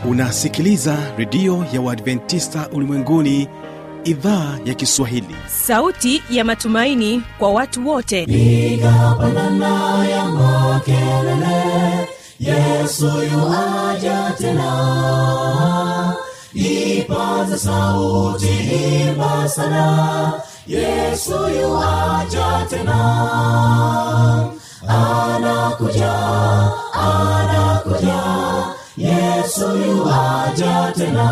unasikiliza redio ya uadventista ulimwenguni idhaa ya kiswahili sauti ya matumaini kwa watu wote piga pandana ya makelele yesu yuaja tena ipaza sauti imba sana yesu yuaja tena anakuja anakuja yesu yuaja tena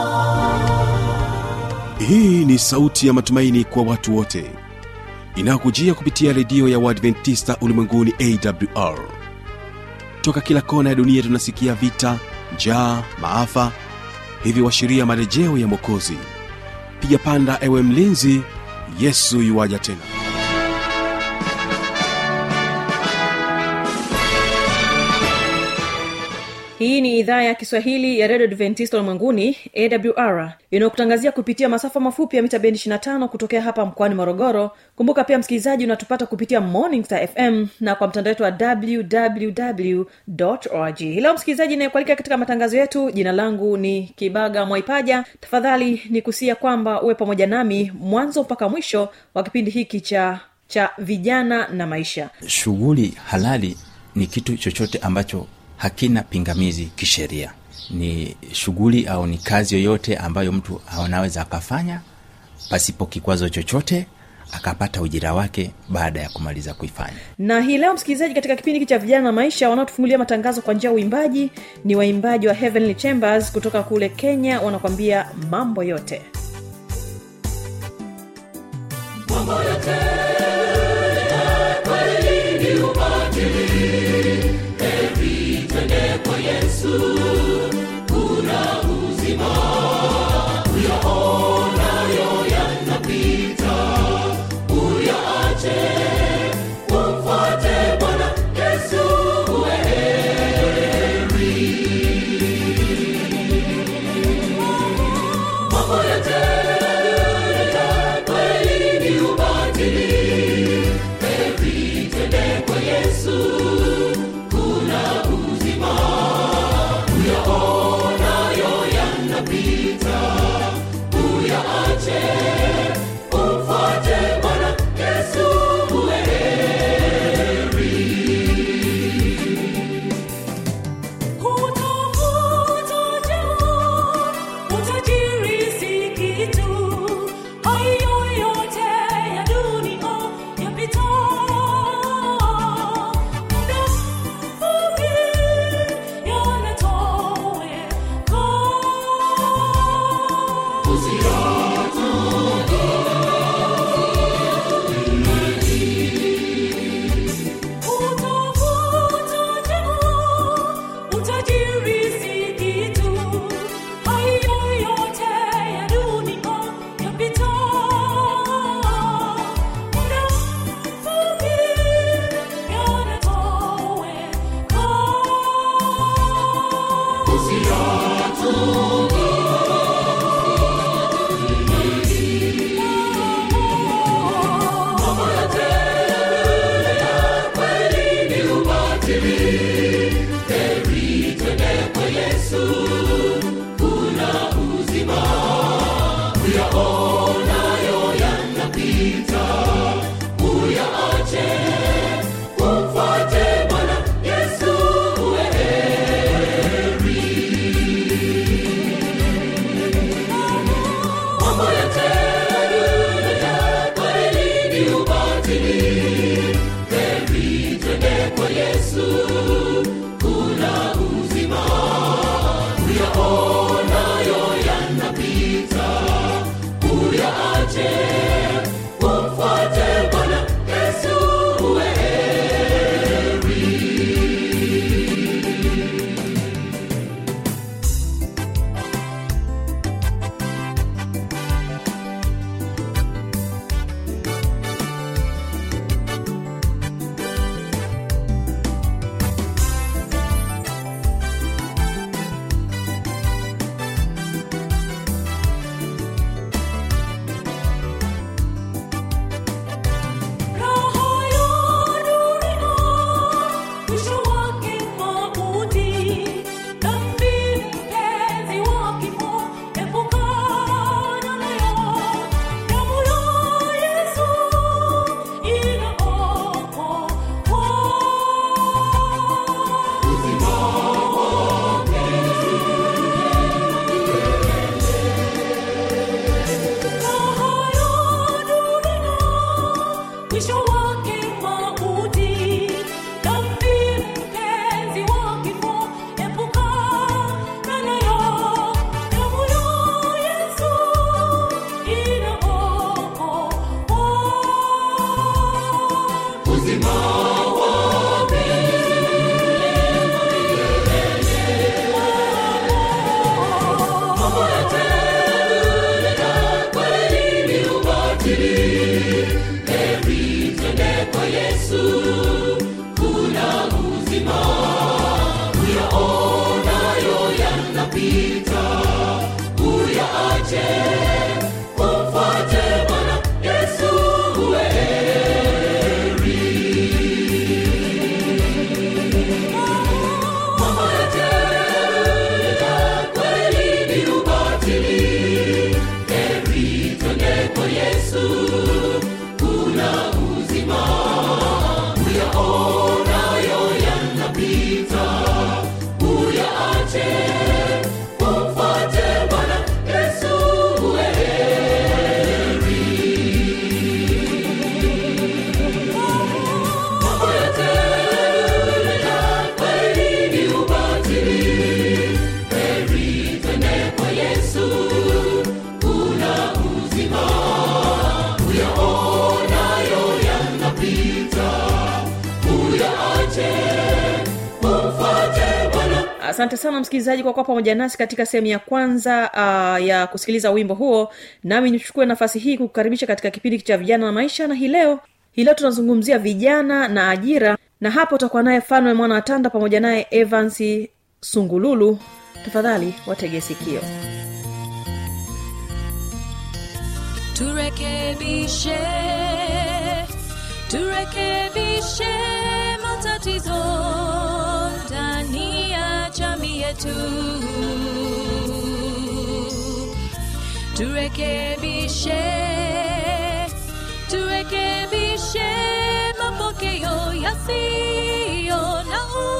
hii ni sauti ya matumaini kwa watu wote inayokujia kupitia redio ya uadventista ulimwenguni awr toka kila kona ya dunia tunasikia vita njaa maafa hivyo washiria marejeo ya mwokozi piga panda ewe mlinzi yesu yuwaja tena hii ni idhaa ya kiswahili ya redio adventista ulimwenguni awr inayokutangazia kupitia masafa mafupi ya mita bendi 25 kutokea hapa mkoani morogoro kumbuka pia msikilizaji unatupata kupitia morning star fm na kwa mtandao wetu wa www org leo msikilizaji inayekualika katika matangazo yetu jina langu ni kibaga mwaipaja tafadhali ni kusia kwamba uwe pamoja nami mwanzo mpaka mwisho wa kipindi hiki cha cha vijana na maisha shughuli halali ni kitu chochote ambacho hakina pingamizi kisheria ni shughuli au ni kazi yoyote ambayo mtu anaweza akafanya pasipo kikwazo chochote akapata ujira wake baada ya kumaliza kuifanya na hii leo msikilizaji katika kipindi hiki cha vijana na maisha wanaotufungulia matangazo kwa njia ya uimbaji ni waimbaji wa heavenly chambers kutoka kule kenya wanakwambia mambo yote mambo yote kweli ni ubatili heri twende kwa yesu kuna uzima uyaonayo yanapita uyaache umfuate bwana yesu uwe heri mambo yote kweli ni ubatili heri twende kwa yesu kuna uzima uyaonayo yanapita uyaache umfuate bwana yesu uwe mambo yote kweli ni ubatili heri twende kwa yesu kuna uzima uyaonayo yanapita uyaache umfuate bwana yesu uwe heri mambo yote kweli ni ubatili heri twende kwa yesu kuna uzima uyaonayo yanapita uyaache umfuate bwana yesu uwe heri uzima wa mambo yote ya kweli ni ubatili heri twende kwa yesu kuna uzima uyaonayo yanapita uyaache umfuate bwana yesu mambo yote ya kweli ni ubatili heri twende kwa yesu kuna uzima uyaonayo yanapita uyaache umfuate bwana yesu mambo yote ya kweli ni ubatili heri twende kwa yesu kuna uzima uyaonayo yanapita uyaache umfuate bwana asante sana msikilizaji kwa kuwa pamoja nasi katika sehemu ya kwanza uh, ya kusikiliza wimbo huo nami nichukue nafasi hii kukukaribisha katika kipindi cha vijana na maisha na hii leo hii leo tunazungumzia vijana na ajira na hapo utakuwa naye fanwe mwana watanda pamoja naye evans sungululu tafadhali watege sikio turekebishe turekebishe matatizo ndani ya jamii yetu turekebishe turekebishe mapokeo yasiyo na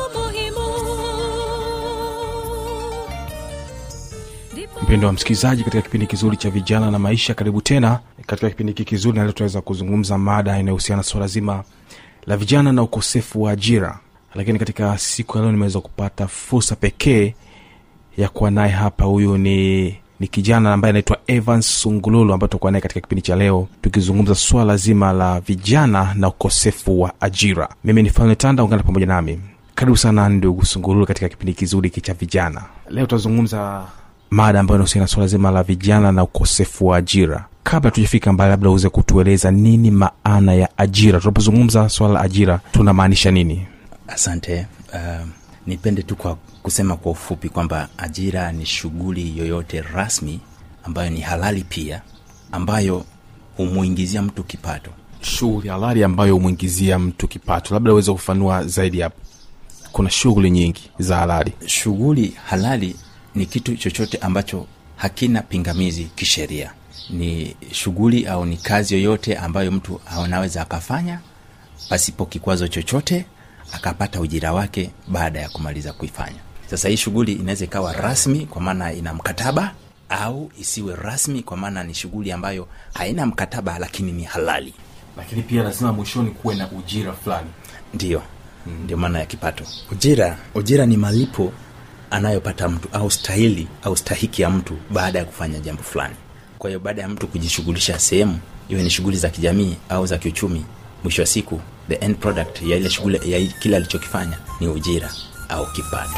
umuhimu Ndipo mpendo wa msikilizaji katika kipindi kizuri cha vijana na maisha karibu tena katika kipindi hiki kizuri na leo tunaweza kuzungumza mada inayohusiana na suala zima la vijana na ukosefu wa ajira lakini katika siku ya leo nimeweza kupata fursa pekee ya kuwa naye hapa huyu ni ni kijana ambaye anaitwa evans sungululu ambaye tutakuwa naye katika kipindi cha leo tukizungumza swala zima la vijana na ukosefu wa ajira mimi ni falme tanda ungana pamoja nami karibu sana ndugu sungululu katika kipindi kizuri hiki cha vijana leo tutazungumza mada ambayo inahusiana na swala zima la vijana na ukosefu wa ajira kabla tujafika mbali labda uweze kutueleza nini maana ya ajira tunapozungumza swala la ajira tunamaanisha nini asante uh, nipende tu kwa kusema kwa ufupi kwamba ajira ni shughuli yoyote rasmi ambayo ni halali pia ambayo humwingizia mtu kipato shughuli halali ambayo humwingizia mtu kipato labda uweze kufanua zaidi hapo kuna shughuli nyingi za halali shughuli halali ni kitu chochote ambacho hakina pingamizi kisheria ni shughuli au ni kazi yoyote ambayo mtu anaweza akafanya pasipo kikwazo chochote akapata ujira wake baada ya kumaliza kuifanya sasa hii shughuli inaweza ikawa rasmi kwa maana ina mkataba au isiwe rasmi kwa maana ni shughuli ambayo haina mkataba lakini ni halali lakini pia lazima mwishoni kuwe na ujira fulani ndiyo mm. ndio maana ya kipato ujira ujira ni malipo anayopata mtu au stahili au stahiki ya mtu baada ya kufanya jambo fulani kwa hiyo baada ya mtu kujishughulisha sehemu iwe ni shughuli za kijamii au za kiuchumi mwisho wa siku the end product ya ile shughuli ya kile alichokifanya ni ujira au kipato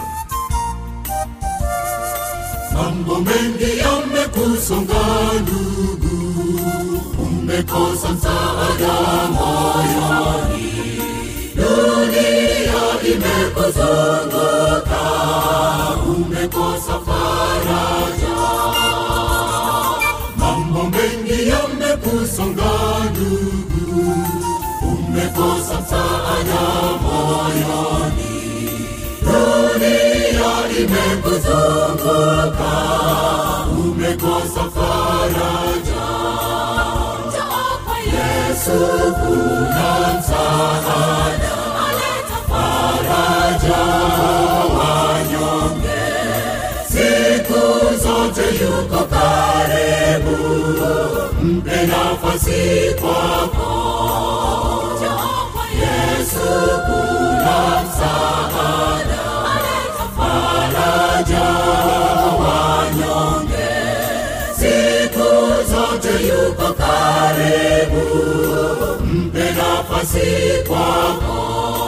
mambo mengi yamekusonga ndugu umekosa msaada moyoni dunia imekuzunguka umekosa faraja mambo mengi yamekusonga ndugu umekosa msaada moyoni dunia imekuzunguka umekosa faraja Njoo kwa yesu kuna msaada aleta faraja wanyonge siku zote yuko karibu mpe nafasi kwako Njoo kwa yesu kuna msaada aleta faraja wanyonge siku zote yuko karibu mpe nafasi nafasi kwako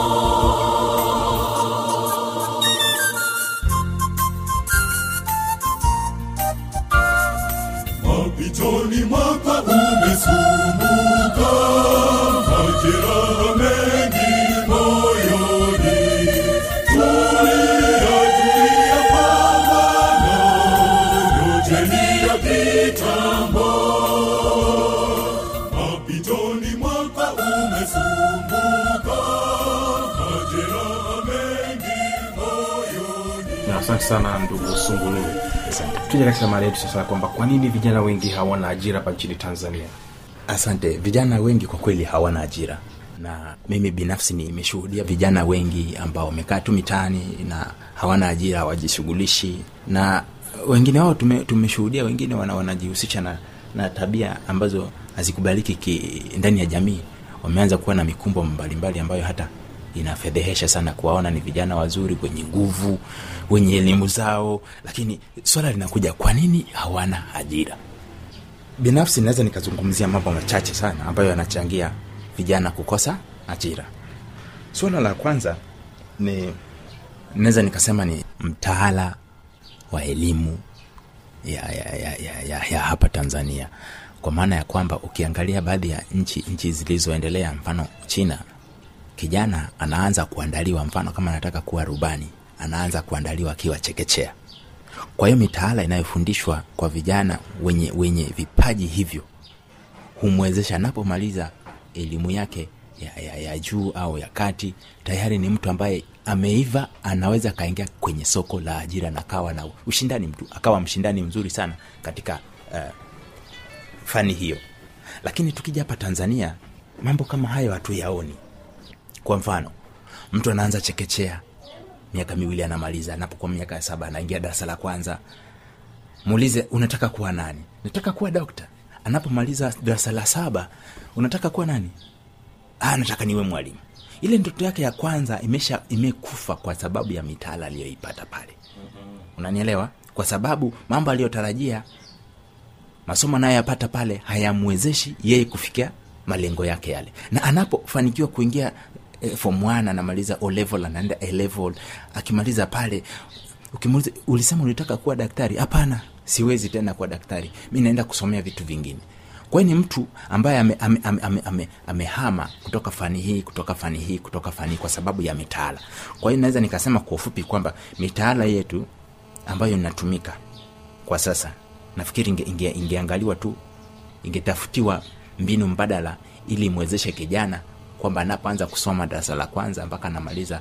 mapitoni mwaka umesumbuka majeraha mengi moyoni tulia tulia pambana yojeni ya kitambo mapitoni mwaka umesumbuka majeraha mengi moyoni Na asante sana ndugu sungulu tuje katika mada yetu sasa kwamba kwa nini vijana wengi hawana ajira hapa nchini tanzania asante vijana wengi kwa kweli hawana ajira na mimi binafsi nimeshuhudia vijana wengi ambao wamekaa tu mitaani na hawana ajira hawajishughulishi na wengine wao tume, tumeshuhudia wengine wana, wanajihusisha na, na tabia ambazo hazikubaliki ki, ndani ya jamii wameanza kuwa na mikumbo mbalimbali ambayo hata inafedhehesha sana kuwaona ni vijana wazuri wenye nguvu wenye elimu zao lakini swala linakuja kwa nini hawana ajira binafsi naweza nikazungumzia mambo machache sana ambayo yanachangia vijana kukosa ajira suala la kwanza ni naweza nikasema ni mtaala wa elimu ya, ya, ya, ya, ya, ya hapa tanzania kwa maana ya kwamba ukiangalia baadhi ya nchi nchi zilizoendelea mfano china kijana anaanza kuandaliwa mfano kama anataka kuwa rubani anaanza kuandaliwa akiwa chekechea kwa hiyo mitaala inayofundishwa kwa vijana wenye, wenye vipaji hivyo humwezesha anapomaliza elimu yake ya, ya, ya juu au ya kati tayari ni mtu ambaye ameiva anaweza akaingia kwenye soko la ajira na akawa na ushindani mtu akawa mshindani mzuri sana katika uh, fani hiyo lakini tukija hapa tanzania mambo kama hayo hatuyaoni kwa mfano mtu anaanza chekechea miaka miwili anamaliza anapokuwa miaka ya saba anaingia darasa la kwanza muulize unataka kuwa nani nataka kuwa dokta anapomaliza darasa la saba unataka kuwa nani ah, nataka niwe mwalimu ile ndoto yake ya kwanza imesha imekufa kwa sababu ya mitaala aliyoipata pale unanielewa kwa sababu mambo aliyotarajia masomo anayoyapata pale hayamwezeshi yeye kufikia malengo yake yale na anapofanikiwa kuingia eh, form 1 anamaliza o level anaenda a level akimaliza pale ukimuuliza ulisema ulitaka kuwa daktari hapana siwezi tena kuwa daktari mi naenda kusomea vitu vingine kwa hiyo ni mtu ambaye amehama ame, ame, ame, ame, ame kutoka fani hii kutoka fani hii kutoka fani hii kwa sababu ya mitaala kwa hiyo naweza nikasema kwa ufupi kwamba mitaala yetu ambayo inatumika kwa sasa nafikiri inge, inge, ingeangaliwa tu ingetafutiwa mbinu mbadala ili imwezeshe kijana kwamba anapoanza kusoma darasa la kwanza mpaka anamaliza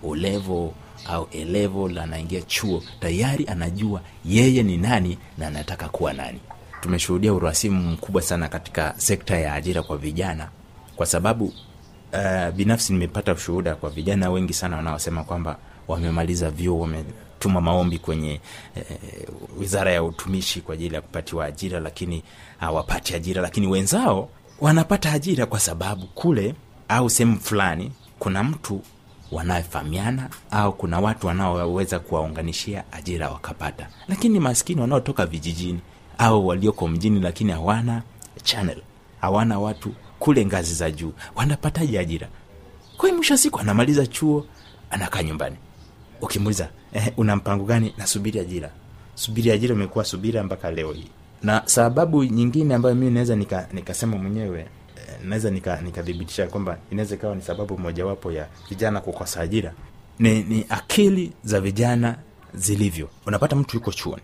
ulevo au elevel anaingia chuo tayari anajua yeye ni nani na anataka kuwa nani tumeshuhudia urasimu mkubwa sana katika sekta ya ajira kwa vijana kwa sababu uh, binafsi nimepata ushuhuda kwa vijana wengi sana wanaosema kwamba wamemaliza vyuo wametuma maombi kwenye eh, wizara ya utumishi kwa ajili ya kupatiwa ajira lakini hawapati ajira lakini wenzao wanapata ajira kwa sababu kule au sehemu fulani kuna mtu wanayefahamiana au kuna watu wanaoweza kuwaunganishia ajira wakapata lakini maskini wanaotoka vijijini au walioko mjini lakini hawana channel hawana watu kule ngazi za juu wanapataje ajira kwa hiyo mwisho wa siku anamaliza chuo anakaa nyumbani ukimuuliza eh, una mpango gani nasubiri ajira subiri ajira imekuwa subira mpaka leo hii na sababu nyingine ambayo mimi naweza nika, nikasema mwenyewe eh, naweza nikathibitisha nika kwamba inaweza ikawa ni sababu mojawapo ya vijana kukosa ajira ni, ni akili za vijana zilivyo unapata mtu yuko chuoni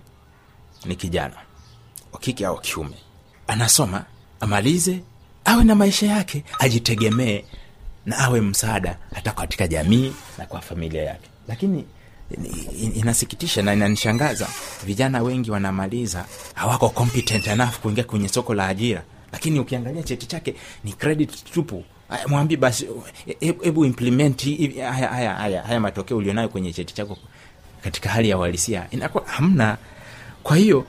ni kijana wa kike au kiume anasoma amalize awe na maisha yake ajitegemee na awe msaada hata katika jamii na kwa familia yake lakini inasikitisha na inanishangaza vijana wengi wanamaliza hawako competent enough kuingia kwenye soko la ajira lakini ukiangalia cheti chake ni credit tupu mwambi basi hebu implement haya, haya, haya, haya matokeo ulionayo kwenye cheti chako katika hali ya uhalisia inakuwa hamna kwa hiyo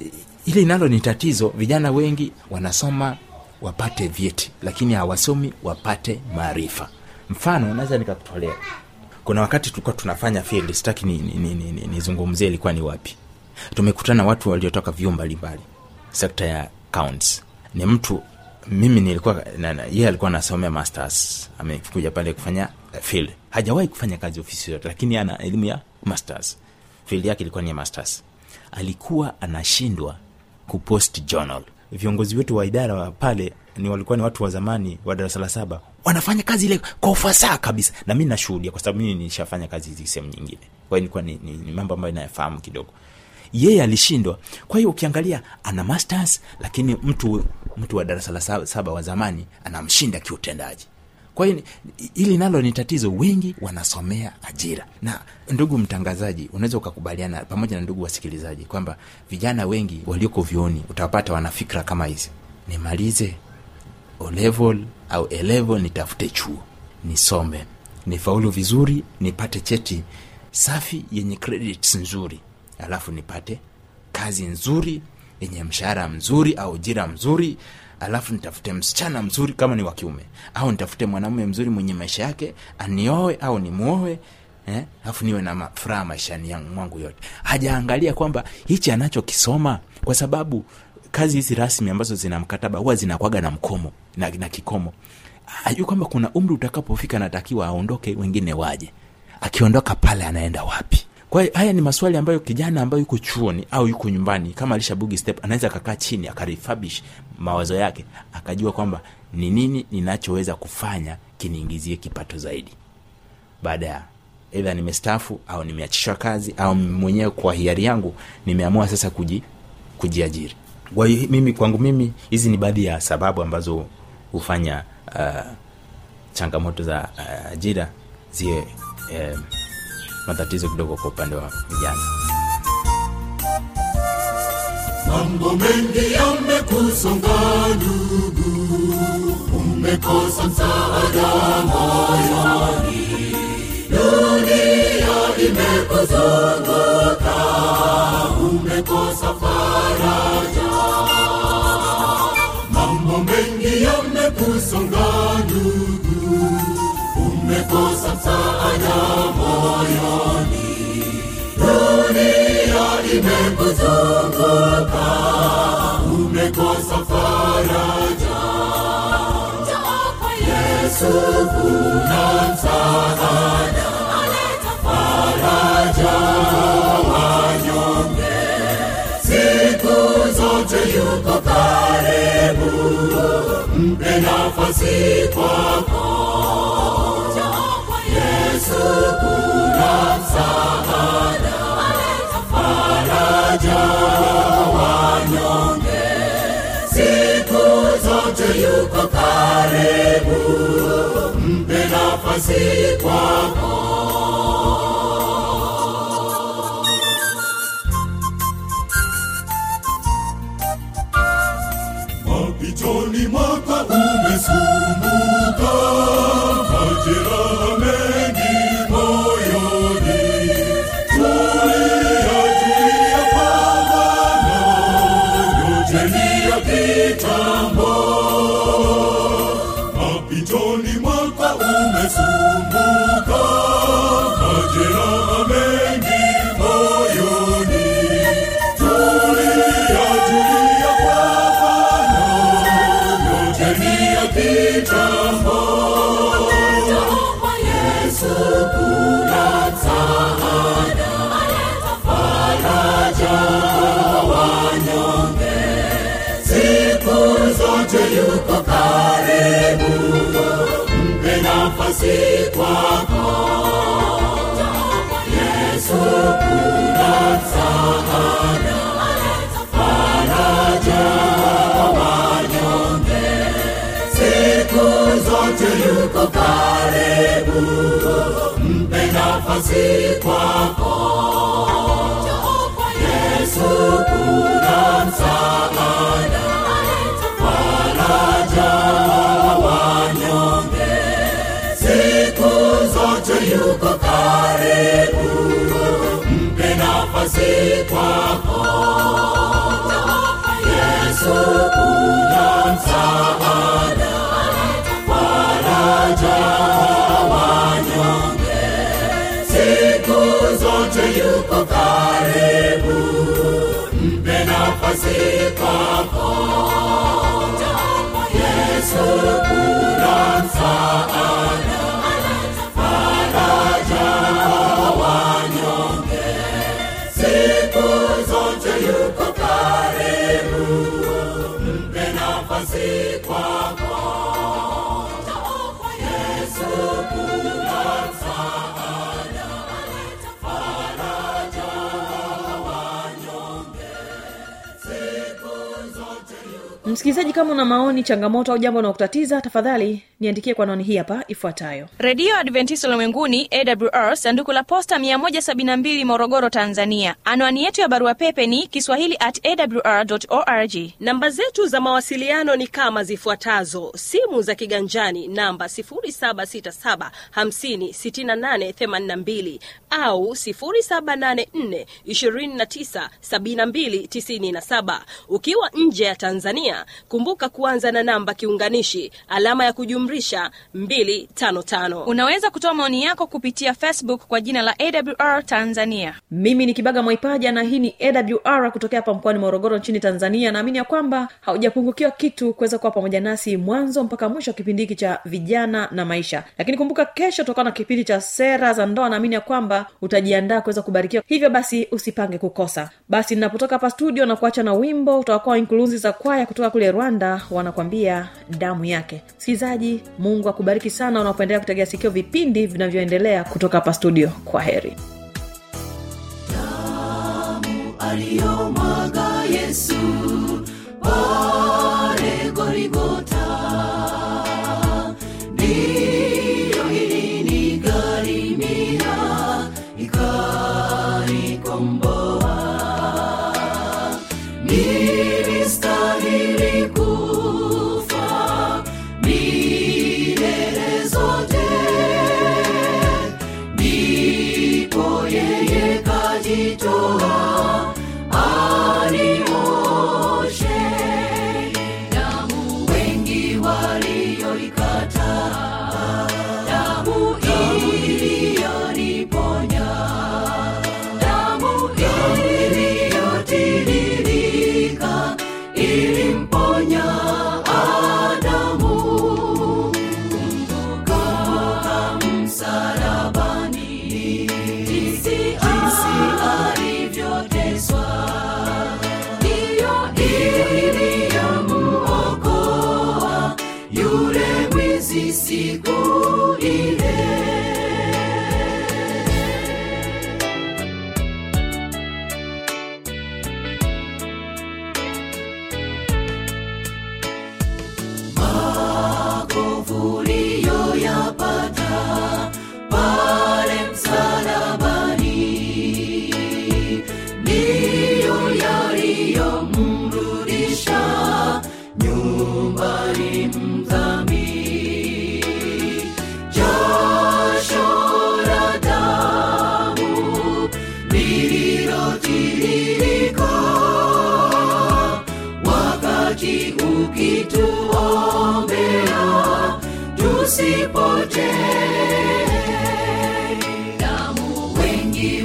ile nalo ni tatizo vijana wengi wanasoma wapate vyeti lakini hawasomi wapate maarifa mfano naweza nikakutolea kuna wakati tulikuwa tunafanya field sitaki nizungumzie ni, ni, ni, ni ilikuwa ni wapi tumekutana watu waliotoka vyuo mbalimbali sekta ya counts ni mtu mimi nilikuwa na- na- yeye alikuwa anasomea masters amekuja pale kufanya uh, field hajawahi kufanya kazi ofisi yote lakini ana elimu ya masters field yake ilikuwa ni ya masters alikuwa anashindwa kupost journal viongozi wetu wa idara wa pale ni walikuwa ni watu wa zamani wa darasa la saba wanafanya kazi ile kwa ufasaha kabisa na mi nashuhudia kwa sababu mimi nishafanya kazi hizi sehemu nyingine kwa hiyo ilikuwa ni, ni, ni mambo ambayo inayafahamu kidogo yeye alishindwa kwa hiyo ukiangalia ana masters lakini mtu mtu wa darasa la saba, saba wa zamani anamshinda kiutendaji kwa hiyo ni- hili nalo ni tatizo wengi wanasomea ajira na ndugu mtangazaji unaweza ukakubaliana pamoja na ndugu wasikilizaji kwamba vijana wengi walioko vyuoni utawapata wana fikra kama hizi nimalize o level au a level nitafute chuo nisome nifaulu vizuri nipate cheti safi yenye credits nzuri alafu nipate kazi nzuri yenye mshahara mzuri au jira mzuri alafu nitafute msichana mzuri kama ni wa kiume au nitafute mwanamume mzuri mwenye maisha yake anioe au nimwoe eh, alafu niwe na ma- furaha maishani yangu mwangu yote hajaangalia kwamba hichi anachokisoma kwa sababu kazi hizi rasmi ambazo zina mkataba huwa zinakwaga na mkomo na, na kikomo ajui kwamba kuna umri utakapofika natakiwa aondoke wengine waje akiondoka pale anaenda wapi kwa hiyo haya ni maswali ambayo kijana ambayo yuko chuoni au yuko nyumbani kama alishabugi step anaweza akakaa chini akarifabish mawazo yake akajua kwamba ni nini ninachoweza kufanya kiniingizie kipato zaidi baada ya eidha nimestaafu au nimeachishwa kazi au mwenyewe kwa hiari yangu nimeamua sasa kuji, kujiajiri kwa hiyo mimi kwangu mimi hizi ni baadhi ya sababu ambazo hufanya uh, changamoto za uh, ajira ziwe eh, matatizo kidogo kwa upande wa vijana mambo mengi yamekusonga ndugu umekosa msaada moyoni dunia imekuzunguka umekosa faraja mambo mengi yamekusonga ndugu umekosa msaada moyoni dunia imekuzunguka umekosa faraja yesu kuna msaada faraja wanyonge siku zote yuko karibu mpe nafasi kwako yesu kuna msaada faraja wanyonge siku zote yuko karibu mpe nafasi kwako mapitoni mwaka umesumbuka majeraha mengi moyoni tulia tulia pambana yote ni ya kitambo mapitoni mwaka umesumbuka majeraha mengi moyoni tulia tulia pambana yote ni ya kitambo yesu kuna msaada faraja wanyonge siku zote yuko karibu mpe nafasi kwako yesu kuna msaada faraja wanyonge siku zote yuko karibu mpe nafasi kwako yesu kuna msaada faraja wanyonge siku zote yuko karibu mpe nafasi kwako yesu kuna msaada faraja wanyonge siku zote yuko karibu mpe nafasi kwako Yesu kuna msaada, faraja kwa wanyonge, siku zote yuko karibu, mpe nafasi kwako. Yesu kuna msaada, faraja kwa wanyonge, siku zote yuko msikilizaji kama una maoni changamoto au jambo unaokutatiza tafadhali niandikie kwa naoni hii hapa ifuatayo redio adventista ulimwenguni awr sanduku la posta 172 morogoro tanzania anwani yetu ya barua pepe ni kiswahili at awr org namba zetu za mawasiliano ni kama zifuatazo simu za kiganjani namba 767 au 784 297297 ukiwa nje ya tanzania kumbuka kuanza na namba kiunganishi alama ya kujumrisha 255 unaweza kutoa maoni yako kupitia facebook kwa jina la awr tanzania mimi ni kibaga mwaipaja na hii ni awr kutokea hapa mkoani morogoro nchini tanzania naamini ya kwamba haujapungukiwa kitu kuweza kuwa pamoja nasi mwanzo mpaka mwisho wa kipindi hiki cha vijana na maisha lakini kumbuka kesho tutakuwa na kipindi cha sera za ndoa naamini ya kwamba utajiandaa kuweza kubarikiwa hivyo basi usipange kukosa basi ninapotoka hapa studio na kuacha na wimbo utawakuwa inkulunzi za kwaya kutoka kule rwanda wanakwambia damu yake msikilizaji mungu akubariki sana unapoendelea kutegea sikio vipindi vinavyoendelea kutoka hapa studio kwa heri aliyomwaga Yesu pale Goligota, ndiyo ilinigharimia ikanikomboa. Nilistahili kufa milele zote, ndipo yeye kajitoa anioshe damu wengi walioikataa damu iliyoniponya damu iliyotiririka ilimponya Adamu kumbuka msalabani jinsi alivyoteswa ndiyo iliyomuokoa yule mwizi siku ile makovu uliyoyapata pale msalabani ndiyo yaliyomrudisha nyumbani mdhambi jasho la damu lililotiririka wakati ukituombea tusipotee damu wengi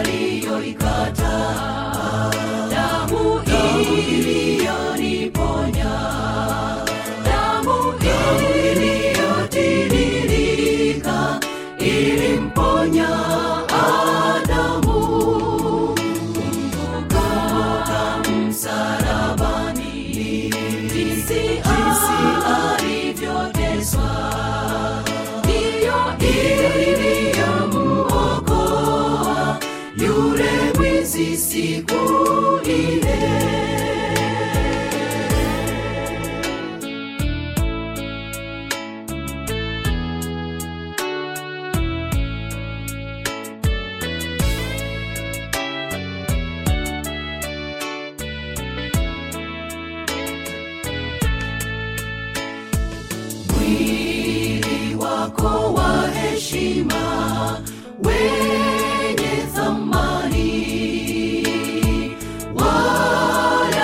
walioikataa damu iliyoniponya damu iliyotiririka ilimponya Adamu kumbuka msalabani jinsi alivyoteswa ndiyo iliyomuokoa yule mwizi siku ile mwili wako wa heshima wenye thamani wala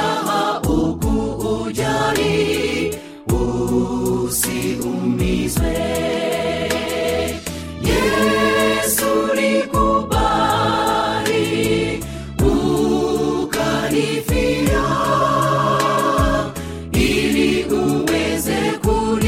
haukuujali usiumizwe yesu likubali ukanifia ili uweze kuni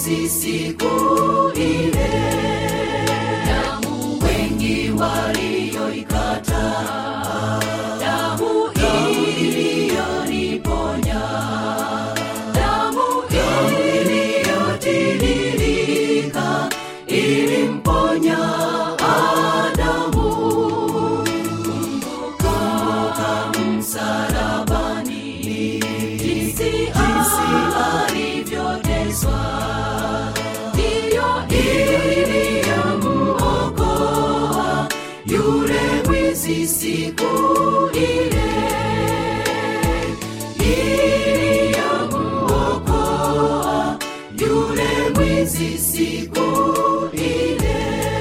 mwizi siku ile damu wengi walioikata damu iliyoniponya damu iliyotiririka ilimponya adamu kumbuka msalabani jinsi alivyoteswa ndiyo iliyomuokoa yule mwizi siku ile iliyomuokoa yule mwizi siku ile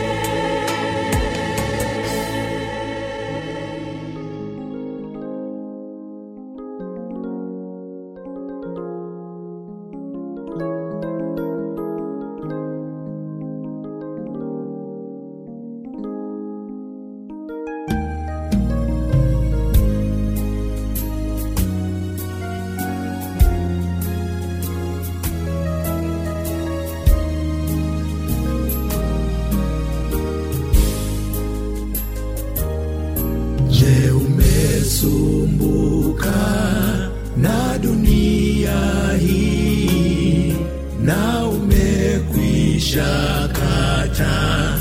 Je, umesumbuka na dunia hii na umekwisha kata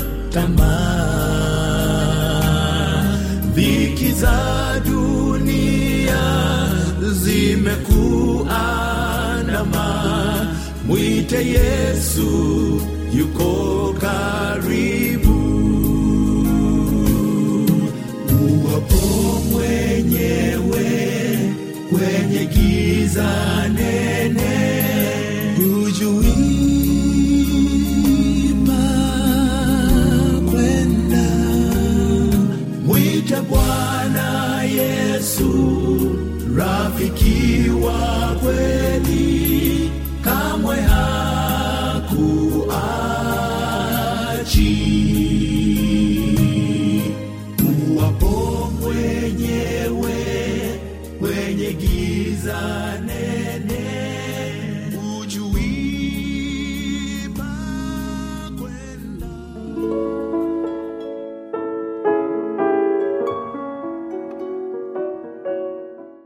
tamaa? Dhiki za dunia zimekuandama, mwite Yesu, yuko karibu uwapo mwenyewe kwenye giza nene hujui pa kwenda mwite bwana yesu rafiki wa kweli kamwe hakuachi uwapo mwenyewe kwenye giza nene